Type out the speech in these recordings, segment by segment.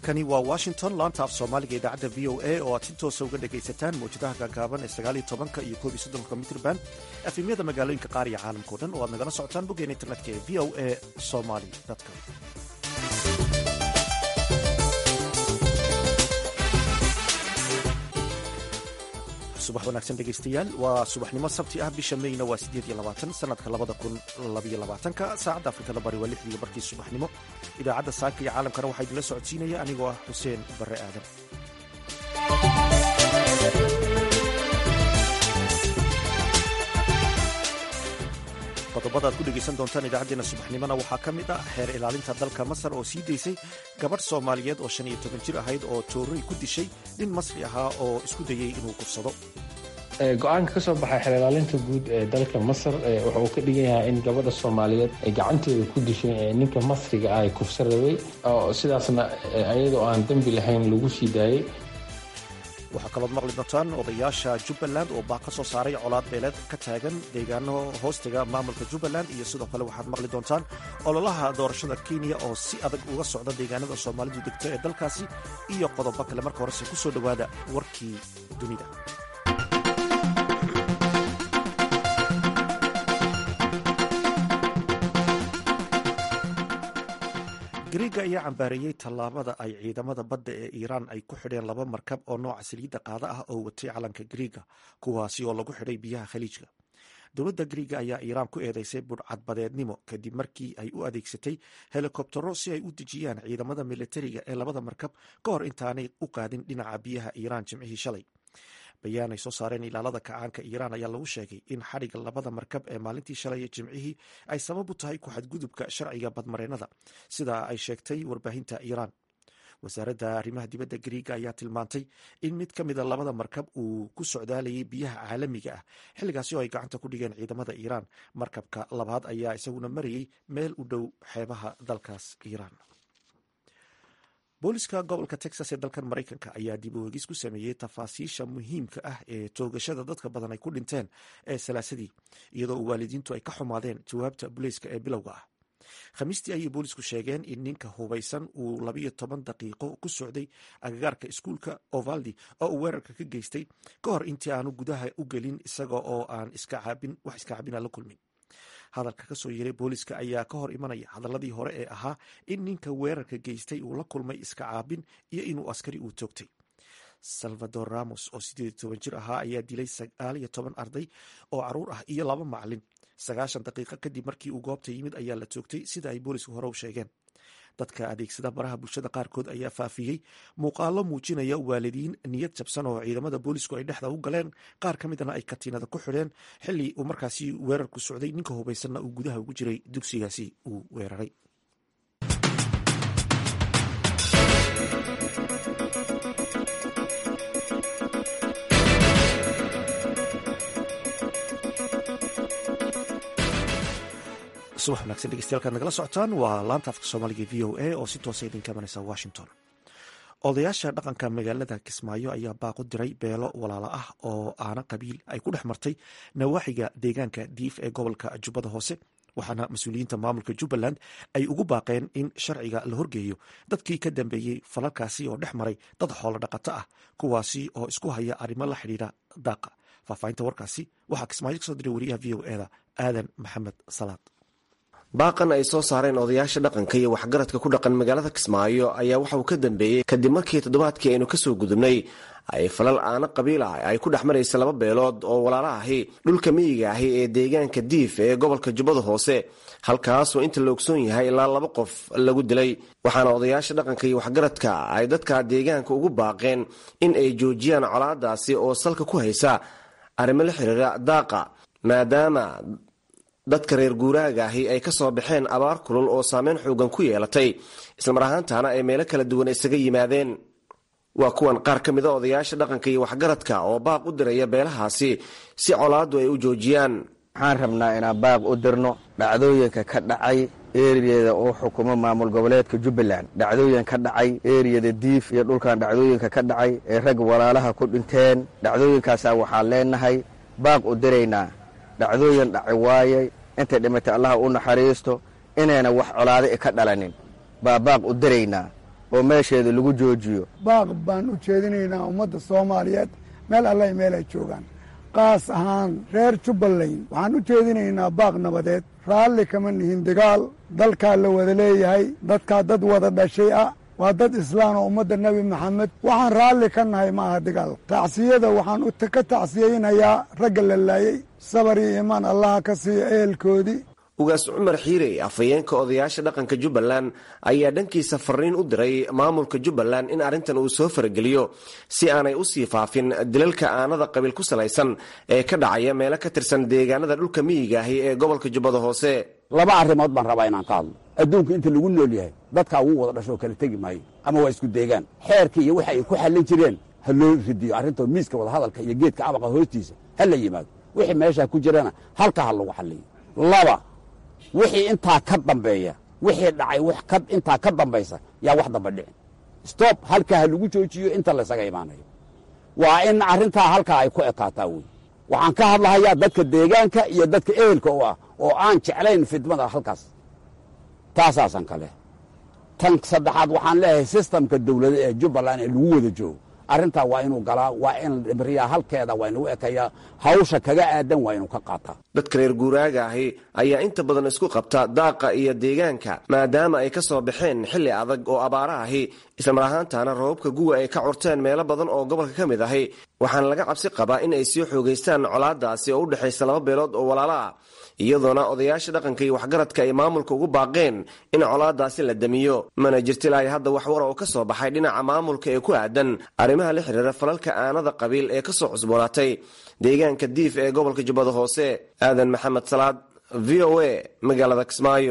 halkani waa washington laanta af soomaaliga idaacadda v o a oo aad si toosa uga dhegaysataan mawjadaha gaagaaban ee sagaaliyo tobanka iyo koob iyo soddonka mitrban efemyada magaalooyinka qaar iyo caalamkao dhan oo aad nagala socotaan boggeena internetka ee v o a somaly com subax wanaagsan dhegaystayaal waa subaxnimo sabti ah bisha meyna waa siddeed iyo labaatan sanadka labada kun labaiyo labaatanka saacadda afrikada bari waa lixdiiyo barkii subaxnimo idaacadda saaka iyo caalamkana waxaa idinla socodsiinaya anigoo ah xuseen barre aadan qodobada aad ku dhegaysan doontaan idaacaddeenna subaxnimona waxaa ka mid ah xeer ilaalinta dalka masar oo sii daysay gabadh soomaaliyeed oo shan iyo toban jir ahayd oo toorey ku dishay nin masri ahaa oo isku dayey inuu kufsado go-aanka ka soo baxay xeer ilaalinta guud ee dalka masar waxa uu ka dhigan yahay in gabadha soomaaliyeed ay gacanteeda ku dishay ninka masriga ah ee kufsa rabay oo sidaasna ayadoo aan dembi lahayn lagu sii daayey waxaa kalood maqli doontaan odayaasha jubbaland oo baa ka soo saaray colaad beeleed ka taagan deegaano hoostiga maamulka jubbaland iyo sidoo kale waxaad maqli doontaan ololaha doorashada kenya oo si adag uga socda deegaanada soomaalidu degto ee dalkaasi iyo qodobo kale marka horese ku soo dhowaada warkii dunida griiga ayaa cambaareeyey tallaabada ay ciidamada badda ee iiraan ay ku xidheen laba markab oo nooca saliidda qaada ah oo watay calanka griiga kuwaasi oo lagu xidhay biyaha khaliijka dowladda griiga ayaa iiraan ku eedeysay budhcadbadeednimo kadib markii ay u adeegsatay helikobtero si ay u dejiyaan ciidamada militariga ee labada markab ka hor intaanay u qaadin dhinaca biyaha iiraan jimcihii shalay bayaan ay soo saareen ilaalada kacaanka iiraan ayaa lagu sheegay in xadhigga labada markab ee maalintii shalay ee jimcihii ay sabab u tahay ku xadgudubka sharciga badmareennada sidaa ay sheegtay warbaahinta iiraan wasaaradda arrimaha dibadda griiga ayaa tilmaantay in mid ka mida labada markab uu ku socdaalayay biyaha caalamiga ah xilligaasi oo ay gacanta ku dhigeen ciidamada iiraan markabka labaad ayaa isaguna marayay meel u dhow xeebaha dalkaas iiraan booliska gobolka texas ee dalkan maraykanka ayaa dib u hegis ku sameeyey tafaasiisha muhiimka ah ee toogashada dadka badan ay ku dhinteen ee salaasadii iyadoo waalidiintu ay ka xumaadeen jawaabta booliiska ee bilowga ah khamiistii ayay boolisku sheegeen in ninka hubaysan uu labiyo toban daqiiqo ku socday agagaarka iskuulka ovaldi oo uu weerarka ka geystay ka hor intii aanu gudaha u gelin isaga oo aan wax iska caabina la kulmin hadalka ka soo yeeray booliska ayaa ka hor imanaya hadaladii hore ee ahaa in ninka weerarka geystay uu la kulmay iska caabin iyo inuu askari uu toogtay salvador ramos oo siddeed iyo toban jir ahaa ayaa dilay sagaal iyo toban arday oo caruur ah iyo laba macalin sagaashan daqiiqo kadib markii uu goobta yimid ayaa la toogtay sida ay boolisku hore u sheegeen dadka adeegsada baraha bulshada qaarkood ayaa faafiyey muuqaalo muujinaya waalidiin niyad jabsan oo ciidamada boolisku ay dhexda u galeen qaar ka midna ay katiinada ku xidheen xilli uu markaasi weerarku socday ninka hubaysanna uu gudaha ugu jiray dugsigaasi uu weeraray subax wanagsan dhegeystayaal nagala socotaan waa laanta afka soomaaliga v o a oo si toosa idinka imanaysa washington odayaasha dhaqanka magaalada kismaayo ayaa baaqu diray beelo walaalo ah oo aana qabiil ay ku dhex martay nawaaxiga deegaanka diif ee gobolka jubbada hoose waxaana mas-uuliyiinta maamulka jubbaland ay ugu baaqeen in sharciga la horgeeyo dadkii ka dambeeyey falalkaasi oo dhex maray dad xoolo dhaqato ah kuwaasi oo isku haya arrimo la xidhiira daaqa faahfaahinta warkaasi waxaa kismaayo kasoo diray wariyaha v o eda aadan maxamed salaad baaqan ay soo saareen odayaasha dhaqanka iyo waxgaradka ku dhaqan magaalada kismaayo ayaa waxa uu ka dambeeyey kadib markii toddobaadkii aynu kasoo gudubnay ay falal aana qabiil ah ay ku dhex maraysa laba beelood oo walaala ahi dhulka miyiga ahi ee deegaanka diif ee gobolka jubbada hoose halkaasoo inta la ogsoon yahay ilaa laba qof lagu dilay waxaana odayaasha dhaqanka iyo waxgaradka ay dadka deegaanka ugu baaqeen in ay joojiyaan colaadaasi oo salka ku haysa arrimo la xiriira daaqa maadaama dadka reer guuraaga ahi ay ka soo baxeen abaar kulul oo saameyn xoogan ku yeelatay islamar ahaantaana ay meelo kala duwan isaga yimaadeen waa kuwan qaar ka mida odayaasha dhaqanka iyo waxgaradka oo baaq u diraya beelahaasi si colaaddu ay u joojiyaan waxaan rabnaa inaan baaq u dirno dhacdooyinka ka dhacay eriyada uu xukumo maamul goboleedka jubbaland dhacdooyin ka dhacay eriyada diif iyo dhulkan dhacdooyinka ka dhacay ee rag walaalaha ku dhinteen dhacdooyinkaasaa waxaan leenahay baaq u diraynaa dhacdooyin dhaci waayay intay dhimatay allaha u naxariisto inayna wax colaado ka dhalanin baa baaq u diraynaa oo meesheeda lagu joojiyo baaq baan u jeedinaynaa ummadda soomaaliyeed meel allay meel ay joogaan qaas ahaan reer jubbaland waxaan u jeedinaynaa baaq nabadeed raalli kama nihin dagaal dalkaa la wada leeyahay dadkaa dad wada dhashay ah waa dad islaan oo ummadda nebi maxamed waxaan raalli ka nahay ma aha dagaal tacsiyada waxaan ka tacsiyeynayaa ragga la laayey sabar iyo iimaan allaha ka siiyo ehelkoodii ugaas cumar xiirey afhayeenka odayaasha dhaqanka jubbaland ayaa dhankiisa fariin u diray maamulka jubbaland in arrintan uu soo farageliyo si aanay u sii faafin dilalka aanada qabiil ku salaysan ee ka dhacaya meelo ka tirsan deegaanada dhulka miyiga ahi ee gobolka jubbada hoose laba arrimood baan rabaa inaan ka hadlo adduunka inta lagu nool yahay dadkaa ugu wada dhasho oo kala tegi maayo ama waa isku deegaan xeerka iyo waxa ay ku xallin jireen ha loo ridiyo arrinto miiska wadahadalka iyo geedka abaqa hoostiisa ha la yimaado wixii meeshaa ku jirana halka ha lagu xalliyo laba wixii intaa ka dambeeya wixii dhacay wax ka intaa ka dambaysa yaa wax damba dhicin stob halkaa ha lagu joojiyo inta laysaga imaanayo waa in arrintaa halkaa ay ku ekaataa wey waxaan ka hadlahayaa dadka deegaanka iyo dadka ehelka u ah oo aan jeclayn fidmada halkaas taasaasan kale tan saddexaad waxaan leeyahay sistamka dawlada ee jubbaland ee lagu wada joogo arrintaa waa inuu galaa waa in dhibriyaa halkeeda waa inuu ekayaa hawsha kaga aadan waa inuu ka qaataa dadka reer guuraaga ahi ayaa inta badan isku qabta daaqa iyo deegaanka maadaama ay ka soo baxeen xilli adag oo abaara ahi islamar ahaantaana roobabka guwa ay ka curteen meelo badan oo gobolka ka mid ahi waxaana laga cabsi qabaa in ay sii xoogaystaan colaadaasi oo u dhexaysa laba beelood oo walaalo ah iyadoona odayaasha dhaqanka iyo waxgaradka ay maamulka ugu baaqeen in colaadaasi la damiyo mana jirta ilaahay hadda wax war oo ka soo baxay dhinaca maamulka ee ku aadan arrimaha la xiriira falalka aanada qabiil ee ka soo cusboonaatay deegaanka diif ee gobolka jubbada hoose aadan maxamed salaad v o a magaalada kismaayo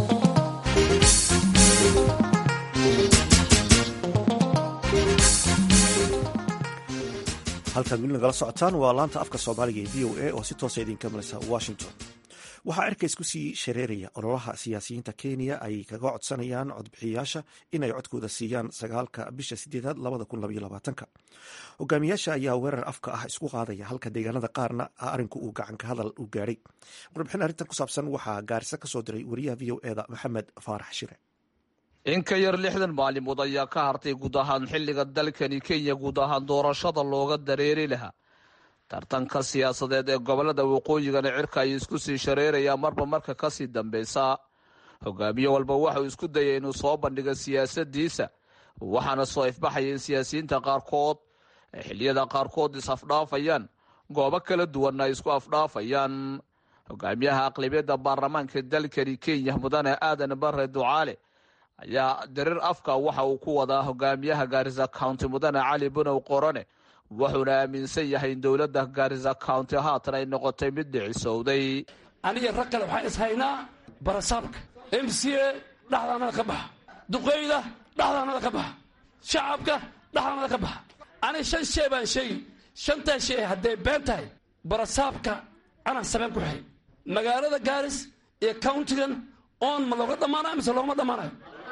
halkaad weli nagala socotaan waa laanta afka soomaaliga ee v o a oo si toosa idinka mareysa washington waxaa erkays ku sii shareeraya ololaha siyaasiyiinta kenya ay kaga codsanayaan codbixiyayaasha inay codkooda siiyaan sagaalka bisha sideedaad labada kun labaiyo labaatanka hogaamiyaasha ayaa weerar afka ah isku qaadaya halka deegaanada qaarna arinku uu gacanka hadal u gaadhay warbixin arrintan ku saabsan waxaa gaarisa kasoo diray wariyaha v o eda maxamed faarax shire in ka yar lixdan maalimood ayaa ka hartay guud ahaan xilliga dalkani kenya guud ahaan doorashada looga dareeri lahaa tartanka siyaasadeed ee gobolada waqooyigana cirka ay isku sii shareerayaan marba marka kasii dambeysa hogaamiye walba waxauu isku dayay inuu soo bandhigo siyaasadiisa waxaana soo ifbaxaya in siyaasiyiinta qaarkood ay xiliyada qaarkood is-afdhaafayaan goobo kala duwanna ay isku afdhaafayaan hogaamiyaha aqlabiyadda baarlamaanka dalkani kenya mudane aadan bare ducaale ayaa darir afka waxa uu ku wadaa hogaamiyaha gaarisa county mudane cali bunow qorone wuxuuna aaminsan yahay in dowladda gaarisa county haatan ay noqotay mid dhicisowday aniga rag kale waxaan ishaynaa barasaabka m c a dhaxdaanada ka baxa duqeyda dhaxdaanada ka baxa shacabka dhaxdaanada ka baxa aniga shan shey baan sheegi shantaa shey hadday been tahay barasaabka anaan sabeen ku xay magaalada gaaris iyo countigan oon ma looga dhammaanayo mise loogama dhammaanayo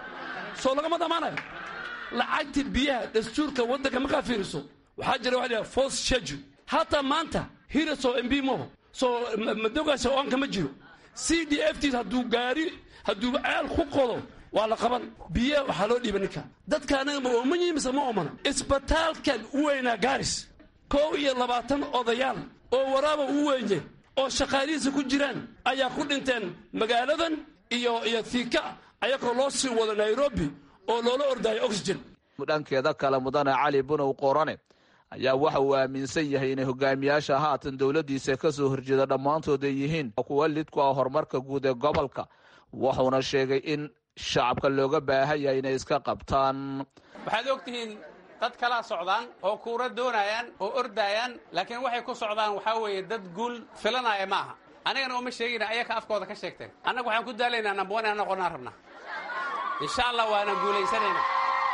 soo lagama dhammaanayo lacagta biyaha dastuurka waddanka markaa fiiriso waxaa jira waxa la force schedule hataa maanta hiraso mb moho soo madogaasha oonka ma jiro c d f t hadduu gaari hadduu ceel ku qodo waa la qaban biyaha waxaa loo dhiiba ninka dadka anaga ma ooman yihin mise ma oomana isbitaalkan u weynaa gaaris kow iyo labaatan odayaal oo waraaba u weynye oo shaqaalihiisa ku jiraan ayaa ku dhinteen magaaladan iyo iyo thiika ayagoo loo sii wado nairobi oo loola ordaayo oxygen dhankeeda kale mudane cali bunow qorane ayaa waxa uu aaminsan yahay inay hogaamiyaasha haatan dowladdiisa ka soo horjeeda dhammaantood ay yihiin kuwa lid ku ah horumarka guud ee gobolka wuxuuna sheegay in shacabka looga baahan yahay inay iska qabtaan waxaad ogtihiin dad kalaa socdaan oo kuura doonayaan oo ordaayaan laakiin waxay ku socdaan waxaa weeye dad guul filanaya ma aha anigana uma sheegina ayaka afkooda ka sheegteen annaga waxaan ku daalaynaa nambawan inaan noqonaan rabnaa insha allah waana guulaysanaynaa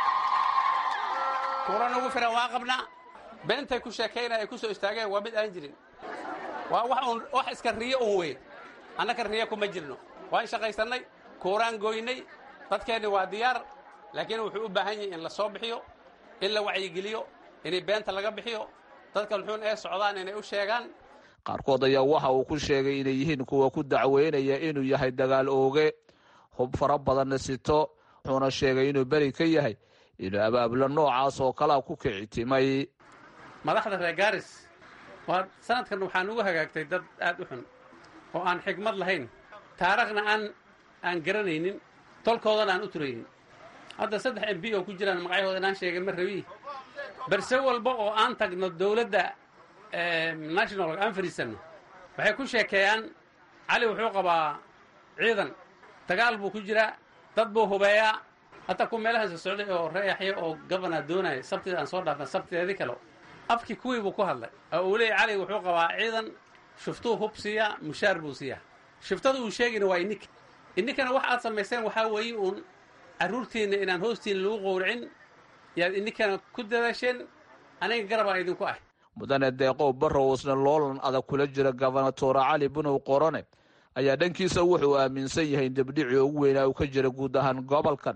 kuura nagu filan waa qabnaa beentay ku sheekaynaya ay ku soo istaageen waa mid aan jirin waa wax un wax iska riyo un wey annaka riyo kuma jirno waan shaqaysannay kuuraan goynay dadkeenni waa diyaar laakiin wuxuu u baahan yahay in la soo bixiyo in la wacyigeliyo inay beenta laga bixiyo dadkan xun ee socdaan inay u sheegaan qaarkood ayaa waxa uu ku sheegay inay yihiin kuwa ku dacweynaya inuu yahay dagaal ooge hub fara badanna sito wuxuuna sheegay inuu beri ka yahay inuu abaabulo noocaas oo kalea ku kicitimay madaxda reer gaaris waa sanadkan waxaan ugu hagaagtay dad aad u xun oo aan xigmad lahayn taarikhna aan aan garanaynin tolkoodana aan u turaynin hadda saddex m b oo ku jiraan magacyahooda inaan sheegay ma rabi berse walba oo aan tagno dowladda national aan fadhiisanno waxay ku sheekeeyaan cali wuxuu qabaa ciidan dagaal buu ku jiraa dad buu hubeeyaa hataa ku meelahaasa socday oo reeyaxya oo gabana doonaya sabtida aan soo dhaafna sabtideedii kale afkii kuwii buu ku hadlay oo uu leeyay cali wuxuu qabaa ciidan shuftuu hub siiyaa mushaar buu siiyaa shiftada uu sheegayna waa ininka ininkana wax aad samayseen waxaa weeye uun carruurtiinna inaan hoostiina lagu qowracin yaad ininkana ku dadaasheen aniga garabaa idinku ah mudane deeqow barrow isna loolan adag kula jira gobernatoore cali bunow qorone ayaa dhankiisa wuxuu aaminsan yahay debdhicii ugu weynaa uu ka jira guud ahaan gobolkan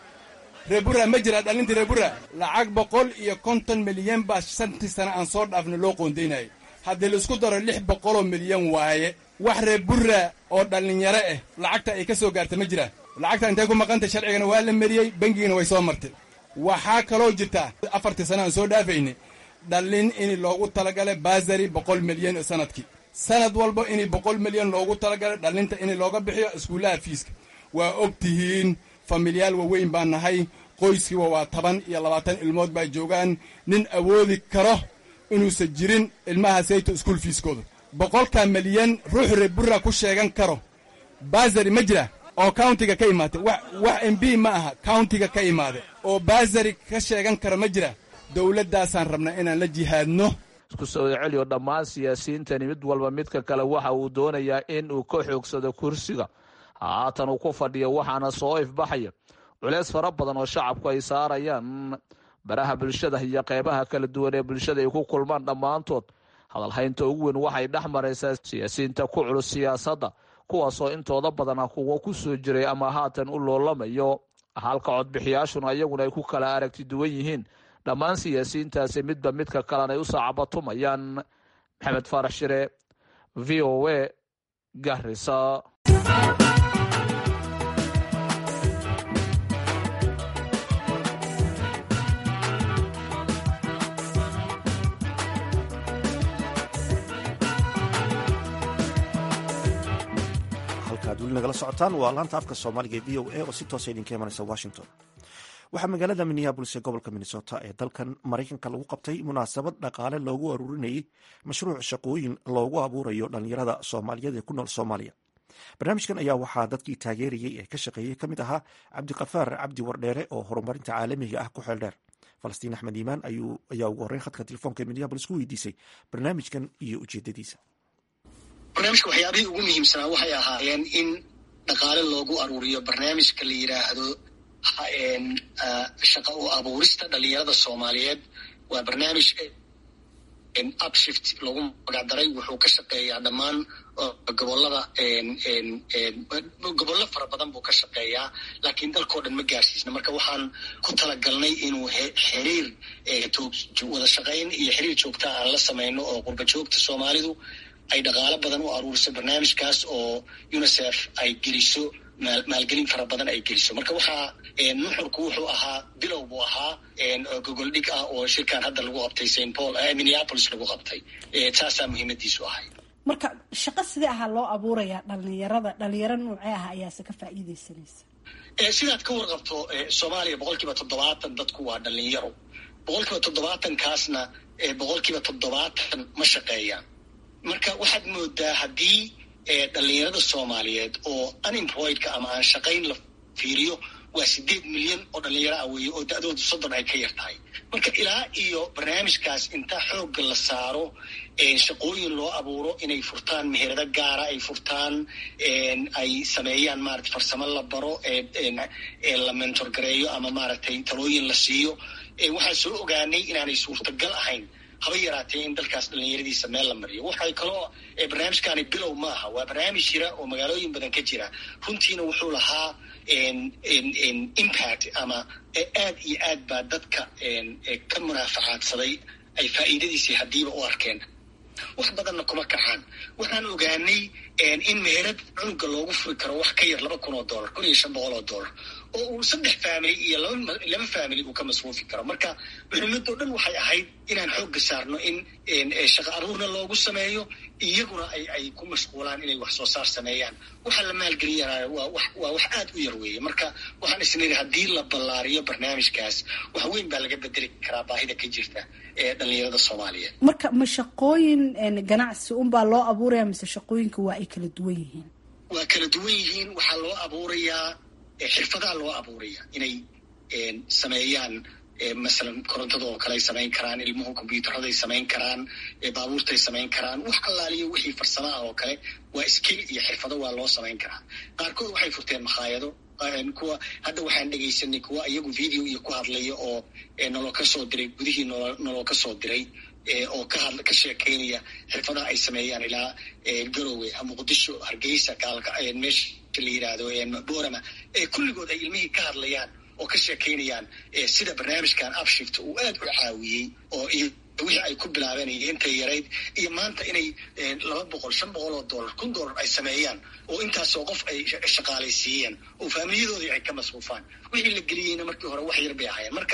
reebura ma jira dhalinta reebura lacag boqol iyo konton milyan baa shantii sane aan soo dhaafna loo qoondaynayay haddii laisku daro lix boqoloo milyan waaye wax reebura oo dhallinyaro ah lacagta ay ka soo gaarta ma jiraan lacagta intay ku maqantay sharcigana waa la mariyey bengigana way soo martay waxaa kaloo jirta afartii sane aan soo dhaafaynay dhallin in loogu talagalay baasari boqol milyan sanadkii sanad walba in boqol milyan loogu talagalay dhallinta in looga bixiyo iskuullaha fiiska waa og tihiin familyaal waaweyn baan nahay qoyskiiba waa toban iyo labaatan ilmood baa joogaan nin awoodi karo inuusan jirin ilmaha sayto iskuul fiiskooda boqolka milyan ruux reebura ku sheegan karo baasari ma jira oo countiga ka imaatay wax m b ma aha countiga ka imaada oo baasari ka sheegan kara ma jira dowladdaasaan rabnaa inaan la jihaadno isku soo celiyo dhammaan siyaasiyiintani mid walba midka kale waxa uu doonayaa in uu ka xoogsado kursiga haatan uu ku fadhiyo waxaana soo ifbaxaya culeys fara badan oo shacabku ay saarayaan baraha bulshada iyo qeybaha kala duwan ee bulshada ay ku kulmaan dhammaantood hadalhaynta ugu weyn waxay dhex maraysaa siyaasiyiinta ku culus siyaasadda kuwaasoo intooda badana kuwa ku soo jiray ama haatan u loolamayo halka codbixiyaashuna iyaguna ay ku kala aragti duwan yihiin dhammaan siyaasiyiintaasi midba midka kalen ay u saacabatumayaan maxamed faarax shire v o a garisa halkaad weli nagala socotaan waa laanta afka soomaaliga ee v o a oo si toosa idinka imanaysa washington waxaa magaalada minneabolis ee gobolka minnesota ee dalkan maraykanka lagu qabtay munaasabad dhaqaale loogu aruurinayay mashruuc shaqooyin loogu abuurayo dhallinyarada soomaaliyeed ee ku nool soomaaliya barnaamijkan ayaa waxaa dadkii taageerayey ee ka shaqeeyey ka mid ahaa cabdiqafaar cabdi wardheere oo horumarinta caalamiga ah ku xeeldheer falastiin axmed iimaan ayaa ugu horreyn khadka telefoonka ee minneabolis ku weydiisay barnaamijkan iyo ujeedadiisa barnaamijka waxyaabihii ugu muhiimsanaa waxay ahaayeen in dhaqaale loogu aruuriyo barnaamijka la yidhaahdo shaqa u abuurista dhalinyarada soomaaliyeed waa barnaamij upshift loogu magacdaray wuxuu ka shaqeeyaa dhammaan gobolada gobollo fara badan buu ka shaqeeyaa laakiin dalkao dhan ma gaarsiisna marka waxaan ku talagalnay inuu xiriir wada shaqayn iyo xiriir joogtaa aan la samayno oo qurba joogta soomaalidu ay dhaqaalo badan u aruuriso barnaamijkaas oo unicef ay geliso maalgelin fara badan ay geliso marka waxaa nuxurku wuxuu ahaa bilow buu ahaa gogol dhig ah oo shirkan hadda lagu qabtay st paul minneapolis lagu qabtay taasaa muhiimadiisu ahay marka shaqo sidee ahaa loo abuurayaa dhalinyarada dhalinyaro noocee ah ayaase ka faa'iidaysanaysa sidaad ka warqabto soomaaliya boqol kiiba toddobaatan dadku waa dhalinyaro boqol kiiba toddobaatankaasna boqol kiiba toddobaatan ma shaqeeyaan marka waxaad moodaa haddii dhalinyarada soomaaliyeed oo unemployedka ama aan shaqayn la fiiriyo waa sideed milyan oo dhalinyaro ah weeye oo da-dooda soddon ay ka yar tahay marka ilaa iyo barnaamijkaas inta xoogga la saaro shaqooyin loo abuuro inay furtaan meherado gaara ay furtaan ay sameeyaan maarata farsamo la baro la mentorgareeyo ama maaragtay talooyin la siiyo waxaan soo ogaanay inaanay suurtagal ahayn haba yaraatee in dalkaas dhalinyaradiisa meel la mariyo waxay kaloo barnaamijkaani bilow ma aha waa barnaamij jira oo magaalooyin badan ka jira runtiina wuxuu lahaa impact ama aad iyo aad baa dadka ka munaafacaadsaday ay faa'iidadiisii haddiiba u arkeen wax badanna kuma kacaan waxaan ogaanay in meherad cunuga loogu furi karo wax ka yar laba kun oo dollar kun iyo shan boqol oo dollar oo uu saddex family iyo laba family uu ka masruufi karo marka muhiimadoo dhan waxay ahayd inaan xoogga saarno in shaqa aruurna loogu sameeyo iyaguna ay ay ku mashquulaan inay wax soo saar sameeyaan waxa la maalgeliyana waa wax waa wax aad u yar weeye marka waxaan isniri haddii la ballaariyo barnaamijkaas wax weyn baa laga bedeli karaa baahida ka jirta ee dhalinyarada soomaaliyeed marka ma shaqooyin ganacsi unbaa loo abuuraya mise shaqooyinka waa ay kala duwan yihiin waa kala duwan yihiin waxaa loo abuurayaa xirfadaha loo abuuraya inay sameeyaan masalan korontada oo kale ay samayn karaan ilmuhu combyutaraday samayn karaan baabuurtay samayn karaan wax allaaliyo wixii farsamo ah oo kale waa skill iyo xirfado waa loo samayn karaa qaarkood waxay furteen makhaayado kuwa hadda waxaan dhegaysanay kuwa iyagu video iyo ku hadlaya oo naloo ka soo diray gudihii nolo naloo ka soo diray oo ka hadla ka sheekaynaya xirfadaha ay sameeyaan ilaa garowe muqdisho hargeysa gaalka meesha la yidhaahdo borama kulligood ay ilmihii ka hadlayaan oo ka sheekaynayaan sida barnaamijkan upshift uu aad u caawiyey oo wixii ay ku bilaabeen iyo intay yarayd iyo maanta inay laba boqol shan boqol oo dollar kun dollar ay sameeyaan oo intaasoo qof ay shaqaalaysiiyeen oo faamiyadoodii ay ka masruufaan wixii la geliyeyna markii hore wax yar bay ahaayeen marka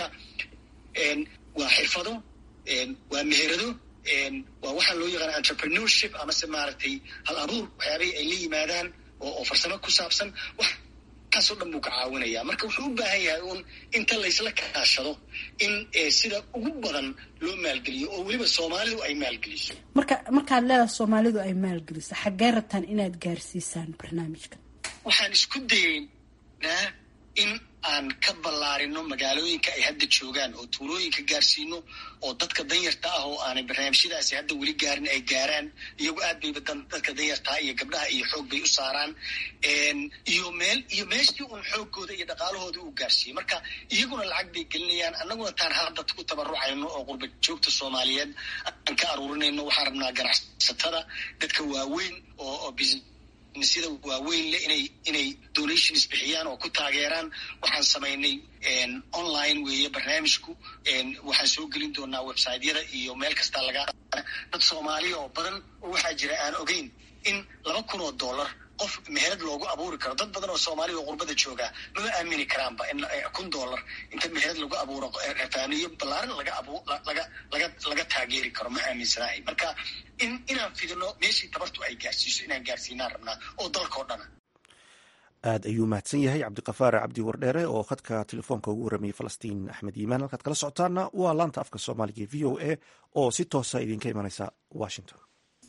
waa xirfado waa meherado waa waxaa loo yaqaana entrepreneurship amase maaragtay hal abuur waxyaabihii ay la yimaadaan oo farsamo ku saabsan waxaasoo dhan buu ka caawinaya marka wuxuu u baahan yahay uun inta laysla kaashado in sida ugu badan loo maalgeliyo oo weliba soomaalidu ay maalgeliso marka markaad leedahay soomaalidu ay maalgeliso xaggee rabtaan inaad gaarsiisaan barnaamijkan waxaan isku dayeynaa in aan ka ballaarino magaalooyinka ay hadda joogaan oo tuulooyinka gaarsiino oo dadka danyarta ah oo aanay barnaamijyadaasi hadda weli gaarin ay gaaraan iyagu aad bayba dadka danyartaa iyo gabdhaha iyo xoog bay u saaraan iyo meel iyo meeshii uun xoogooda iyo dhaqaalahooda uu gaarsiiyey marka iyaguna lacag bay gelinayaan annaguna taan hadda ku tabarucayno oo qurba joogta soomaaliyeed aan ka aruurinayno waxaan rabnaa ganacsatada dadka waaweyn oo sida waaweyn le inay inay donations bixiyaan oo ku taageeraan waxaan samaynay online weeye barnaamijku waxaan soo gelin doonaa websiteyada iyo meel kasta laga dad soomaaliya oo badan oo waxaa jira aan ogeyn in laba kun oo dollar qof meherad loogu abuuri karo dad badan oo soomaaliya oo qurbada joogaa mama aamini karaanba in kun dollar inta meherad lagu abuuro faamiyo ballaaran laga abu laga laga laga taageeri karo ma aaminsanahay marka in inaan fidino meeshii tabartu ay gaarsiiso inaan gaarsiinaan rabnaa oo dalkao dhana aad ayuu mahadsan yahay cabdiqafaar cabdi wardheere oo khadka telefoonka ugu warramayay falastiin axmed yiimaan halkaad kala socotaana waa laanta afka soomaaliga e v o a oo si toosa idinka imanaysa washington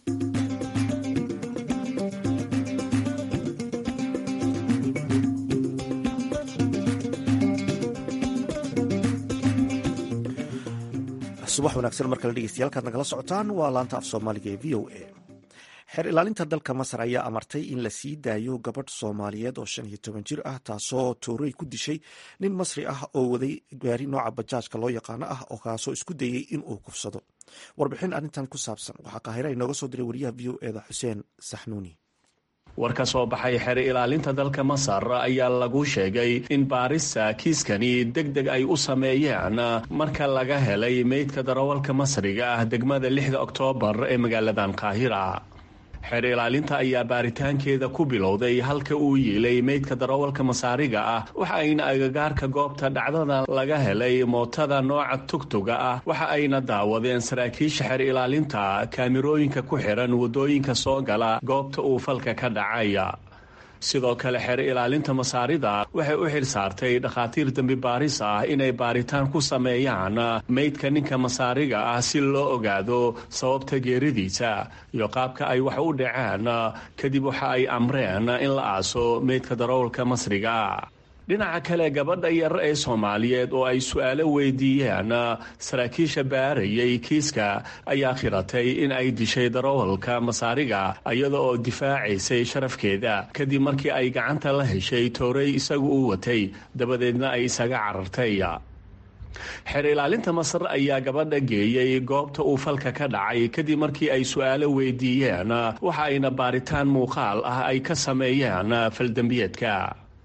subax wanaagsan mar kale dhegeystayaal kaad nagala socotaan waa laanta af soomaaliga ee v o a xeer ilaalinta dalka masar ayaa amartay in la sii daayo gabadh soomaaliyeed oo shan iyo toban jir ah taasoo toorey ku dishay nin masri ah oo waday gaari nooca bajaajka loo yaqaano ah oo kaasoo isku dayey in uu kufsado warbixin arrintan ku saabsan waxaa qaahira inooga soo diray wariyaha v o eda xuseen saxnuuni war ka soo baxay xeer ilaalinta dalka masar ayaa lagu sheegay in baarista kiiskani deg deg ay u sameeyeen marka laga helay meydka darawalka masriga ah degmada lixda oktoobar ee magaaladan qaahira xeer ilaalinta ayaa baaritaankeeda ku bilowday halka uu yiilay meydka darawalka masaariga ah waxa ayna agagaarka goobta dhacdada laga helay mootada nooca tugtuga ah waxa ayna daawadeen saraakiisha xeer ilaalinta kaamirooyinka ku xiran waddooyinka soo gala goobta uu falka ka dhacaya sidoo kale xeer ilaalinta masaarida waxay u xil saartay dhakhaatiir dembi baaris ah inay baaritaan ku sameeyaan meydka ninka masaariga ah si loo ogaado sababta geeridiisa iyo qaabka ay wax u dhaceen kadib waxa ay amreen in la aaso meydka darawalka masriga dhinaca kale gabadha yar ee soomaaliyeed oo ay su-aalo weydiiyeen saraakiisha baarayay kiiska ayaa khiratay in ay dishay darawalka masaariga iyada oo difaacaysay sharafkeeda kadib markii ay gacanta la heshay toorey isagu u watay dabadeedna ay isaga carartay xeer ilaalinta masar ayaa gabadha geeyey goobta uu falka ka dhacay kadib markii ay su-aalo weydiiyeen waxa ayna baaritaan muuqaal ah ay ka sameeyeen faldembiyeedka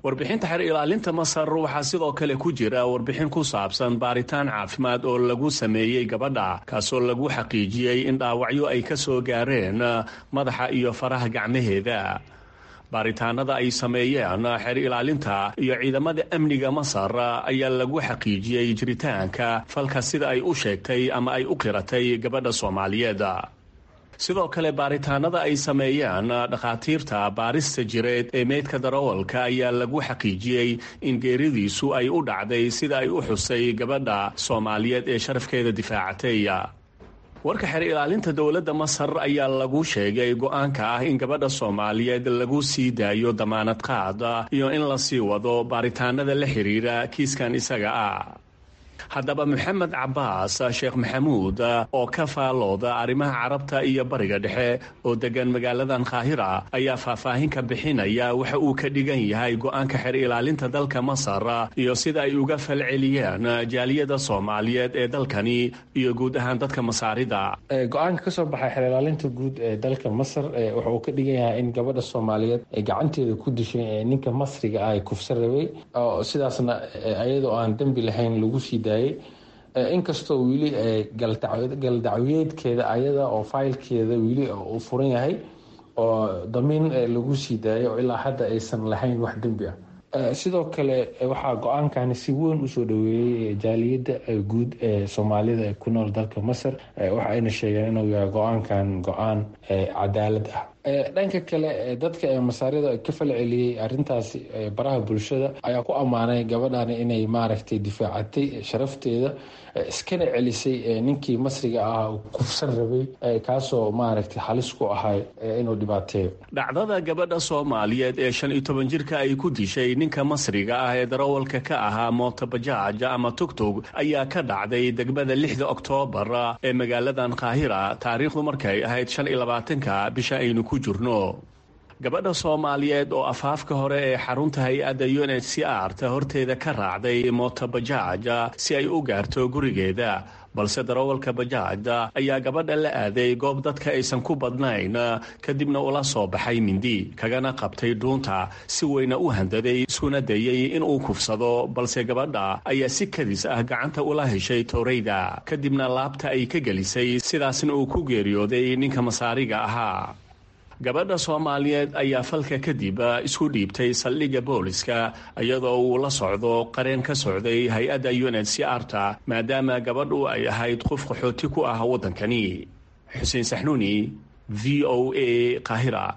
warbixinta xer ilaalinta masar waxaa sidoo kale ku jira warbixin ku saabsan baaritaan caafimaad oo lagu sameeyey gabadha kaasoo lagu xaqiijiyey in dhaawacyo ay ka soo gaareen madaxa iyo faraha gacmaheeda baaritaanada ay sameeyeen xeer ilaalinta iyo ciidamada amniga masar ayaa lagu xaqiijiyey jiritaanka falka sida ay u sheegtay ama ay u qiratay gabadha soomaaliyeed sidoo kale baaritaanada ay sameeyeen dhakhaatiirta baarista jireed ee meydka darawalka ayaa lagu xaqiijiyey in geeridiisu ay u dhacday sida ay u xusay gabadha soomaaliyeed ee sharafkeeda difaacatay warka xer ilaalinta dowladda masar ayaa lagu sheegay go-aanka ah in gabadha soomaaliyeed lagu sii daayo damaanad qaad iyo in la sii wado baaritaanada la xiriira kiiskan isaga ah haddaba maxamed cabaas sheekh maxamuud oo ka faalooda arrimaha carabta iyo bariga dhexe oo degan magaaladan kaahira ayaa faahfaahin ka bixinaya waxa uu ka dhigan yahay go-aanka xer ilaalinta dalka masar iyo sida ay uga falceliyeen jaaliyada soomaaliyeed ee dalkani iyo guud ahaan dadka masaarida go-aanka kasoo baxay xer ilaalinta guud ee dalka masar waxa uu ka dhigan yahay in gabadha soomaaliyeed ay gacanteeda ku dishay ninka masriga ah kufsan rabay oo sidaasna ayadoo aan dembi lahayn lagu sii daayay inkastoo weli galdacwayeedkeeda ayada oo faylkeeda weli uu furan yahay oo damiin lagu sii daayay oo ilaa hadda aysan lahayn wax dembi ah sidoo kale waxaa go-aankani si weyn usoo dhaweeyey jaaliyadda guud ee soomaalida ku nool dalka masar waxa ayna sheegeen inuu yahay go-aankan go-aan cadaalad ah dhanka kale dadka ee masaarida ka falceliyey arintaasi baraha bulshada ayaa ku ammaanay gabadhani inay maaragtay difaacatay sharafteeda iskana celisay ninkii masriga ah kufsan rabay kaasoo maaragtay halis ku ahay inuu dhibaateeyo dhacdada gabadha soomaaliyeed ee shan iyo toban jirka ay ku dishay ninka masriga ah ee darawalka ka ahaa mootabajaaj ama tugtug ayaa ka dhacday degmada lixda oktoobar ee magaaladan kaahira taariikhdu markay ahayd shan iyo labaatanka bisha aynu ku jirno gabadha soomaaliyeed oo afaafka hore ee xarunta hay-adda u n h c r ta horteeda ka raacday mootobajaaj si ay u gaarto gurigeeda balse darawalka bajaajda ayaa gabadha la aaday goob dadka aysan ku badnayn kadibna ula soo baxay mindi kagana qabtay dhuunta si weyna u handaday iskuna dayey inuu kufsado balse gabadha ayaa si kadis ah gacanta ula heshay tooreyda kadibna laabta ay ka gelisay sidaasna uu ku geeriyooday ninka masaariga ahaa gabadha soomaaliyeed ayaa falka kadib isku dhiibtay saldhigga booliska iyadoo uu la socdo qareen ka socday hay-adda u n h c r ta maadaama gabadhu ay ahayd qof qaxooti ku ah waddankani xuseen saxnuuni v o a qaahira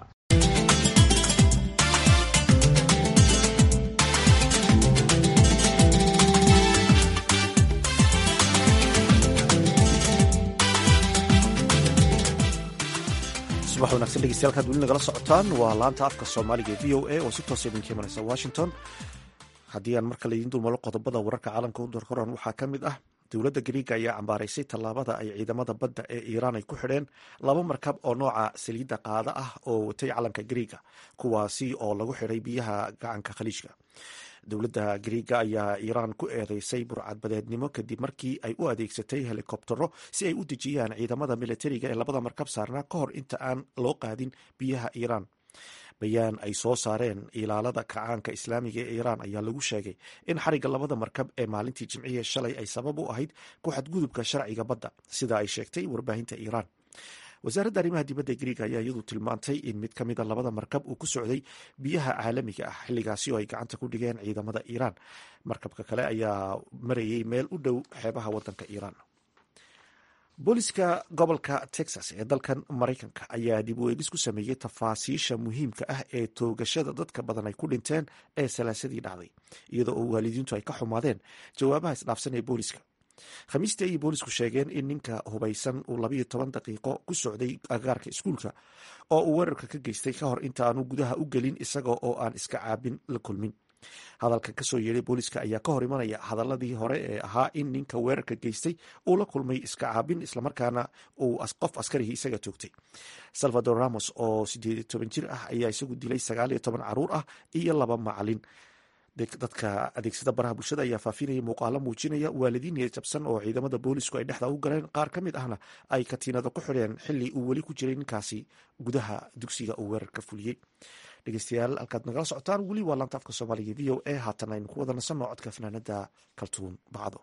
subax wanagsan dhegeystayaal kaad weli nagala socotaan waa laanta afka soomaaliga ee v o a oo si toosa idinka imanaysa washington haddii aan markale idiin dulmalo qodobada wararka caalamka u dorkoran waxaa ka mid ah dowladda gariiga ayaa cambaaraysay tallaabada ay ciidamada badda ee iiraan ay ku xidheen laba markab oo nooca saliidda qaada ah oo watay calanka gariiga kuwaasi oo lagu xidhay biyaha gacanka khaliijka dowladda gariiga ayaa iiraan ku eedeysay burcadbadeednimo kadib markii ay u adeegsatay helikobtero si ay u dejiyaan ciidamada militariga ee labada markab saarnaa ka hor inta aan loo qaadin biyaha iiraan bayaan ay soo saareen ilaalada kacaanka islaamiga ee iiraan ayaa lagu sheegay in xarigga labada markab ee maalintii jimciya shalay ay sabab u ahayd ku xadgudubka sharciga badda sida ay sheegtay warbaahinta iiraan wasaaradda arrimaha dibadda gariiga ayaa iyadu tilmaantay in mid ka mida labada markab uu ku socday biyaha caalamiga ah xilligaasi oo ay gacanta ku dhigeen ciidamada iiraan markabka kale ayaa marayay meel u dhow xeebaha wadanka iiraan booliska gobolka texas ee dalkan maraykanka ayaa dib u eegis ku sameeyey tafaasiisha muhiimka ah ee toogashada dadka badan ay ku dhinteen ee salaasadii dhacday iyadoo oo waalidiintu ay ka xumaadeen jawaabaha isdhaafsan ee booliska khamiistii ayay boolisku sheegeen in ninka hubaysan uu labayo toban daqiiqo ku socday agaarka iskuulka oo uu weerarka ka geystay ka hor inta aanu gudaha u gelin isaga oo aan iska caabin la kulmin hadalkan kasoo yeedhay booliska ayaa ka hor imanaya hadaladii hore ee ahaa in ninka weerarka geystay uu la kulmay iska caabin islamarkaana uu qof askarihii isaga toogtay salvador ramos oo sideed toban jir ah ayaa isagu dilay sagaal iyo toban caruur ah iyo laba macalin dadka adeegsada baraha bulshada ayaa faafinaya muuqaalo muujinaya waalidiin niyad jabsan oo ciidamada boolisku ay dhexda u galeen qaar ka mid ahna ay katiinado ku xidheen xili uu weli ku jiray ninkaasi gudaha dugsiga uu weerarka fuliyey dhegeystayaal halkaad nagala socotaan weli waa laanta afka soomaaliga v o a haatan aynu ku wada nasanno codka fanaanada kaltuun bacdo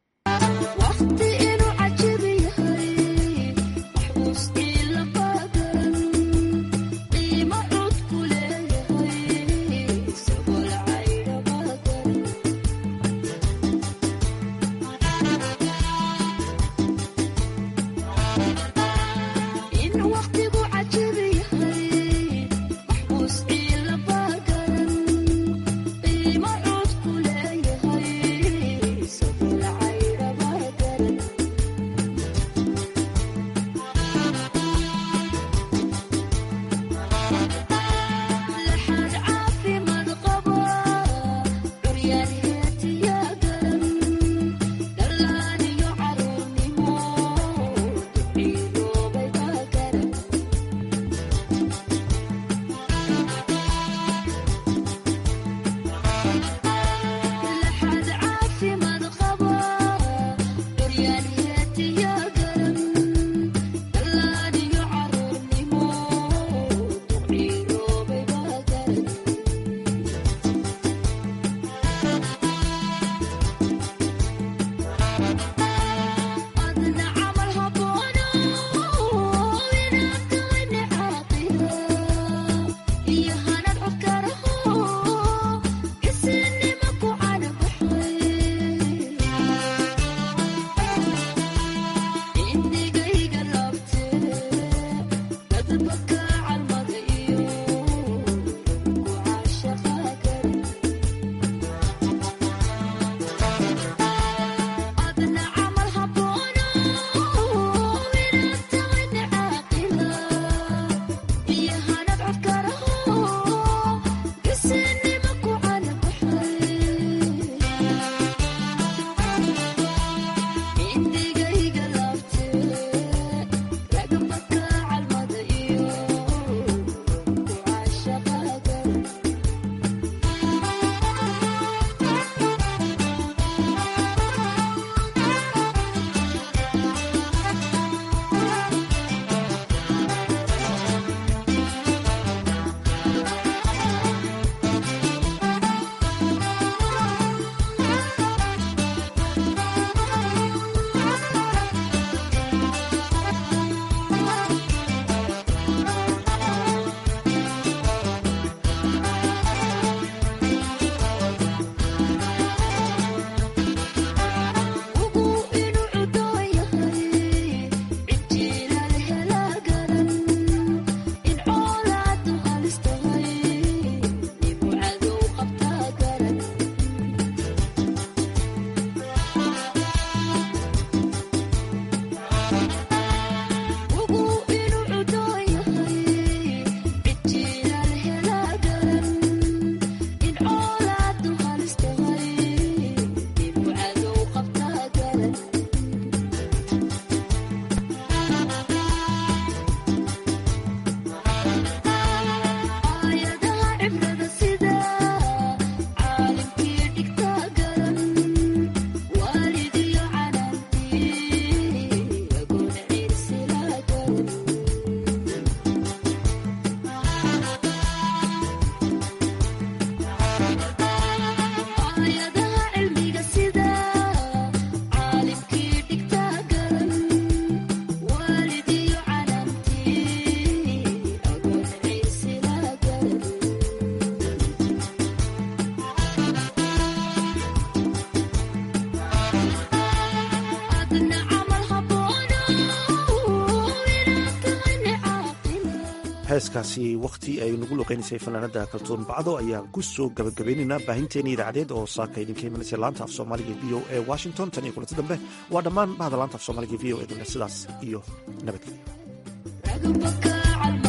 heeskaasi wakhti ay nagu luqeynaysay fanaanada kaltuun bacdo ayaan ku soo gabagabaynaynaa baahinteeni idaacadeed oo saaka idinka imanaysa laanta af soomaaliga v o e washington tan iyo kulanti dambe waa dhammaan bahda laanta af soomaaliga v o e dule sidaas iyo nabadgelyo